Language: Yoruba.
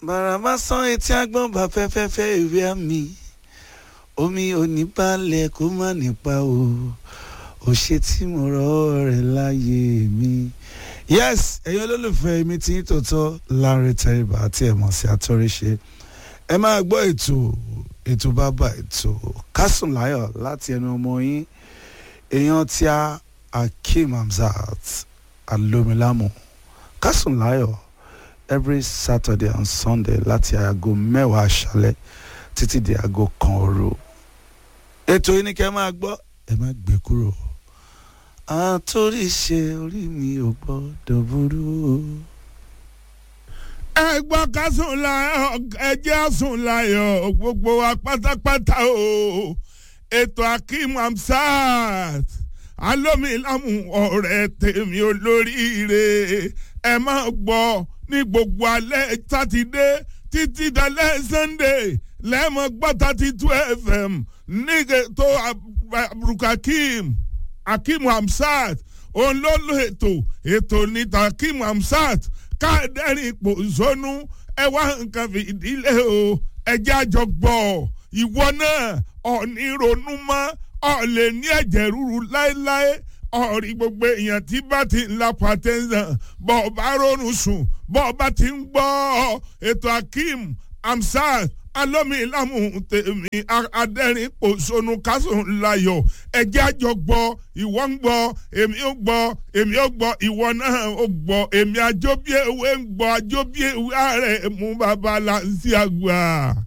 bàràbà sán etí agbọ́n bá fẹ́fẹ́fẹ́ ìwé àmì omi oníbalẹ̀ kó má nípa o ò ṣe tí mo rọ́ rẹ̀ láyé mi. yes ẹ̀yin olólùfẹ́ mi tí ń tòótọ́ Lanre Tẹríba àti ẹ̀mọ̀ sí àtọ́ríṣe ẹ máa gbọ́ ètò ètò bàbá ètò Kásùn Láyọ̀ láti ẹnu ọmọ yín èèyàn tí a Akeem Hamzat alomilamu Kásùn Láyọ̀ every Saturday and Sunday láti aago mẹ́wàá aṣálẹ̀ títí di aago kan òru ètò yìí ni kẹ́ ẹ máa gbọ́ ẹ má gbé kúrò àtòrí ṣe orí mi ò gbọ́dọ̀ burú o. ẹ gbọ́ ká sùn láyọ̀ ẹ jẹ́ sùn láyọ̀ gbogbo wa pátápátá o ètò Akeem Hamzat alómilámù ọ̀rẹ́ tèmi olóríire ẹ máa gbọ́ ní gbogbo alẹ́ sátidé títí dalẹ́ sunday lẹ́mọ̀ gbọ́ thirty two fm nígbè tó abdulkakeem Akeem Hamzat òun ló lo ètò ètò níta Akeem Hamzat káàdẹ́rìn ipò zónú ẹ wá nǹkan fìdílé o ẹjẹ́ àjọ gbọ́ ìwọ náà ọ̀ní ronú mọ́ ọ̀ lè ní ẹ̀jẹ̀ ríru láéláé ọ̀rí gbogbo èèyàn tí bá ti ń la pàtẹ́sán bọ́ ọ bá rọrùn sùn bọ́ ọ bá ti ń gbọ́ ètò Akeem Hamzat alómilámù tèmi adẹ́rìn pòṣónú kásùn láyọ̀ ẹ̀jẹ̀ àjọ gbọ́ ìwọ ń gbọ́ èmi ó gbọ́ èmi ó gbọ́ ìwọ náà ó gbọ́ èmi àjọbí ewé ń gbọ́ àjọbí ewé ààrẹ mú bàbá là ń sí àgbà.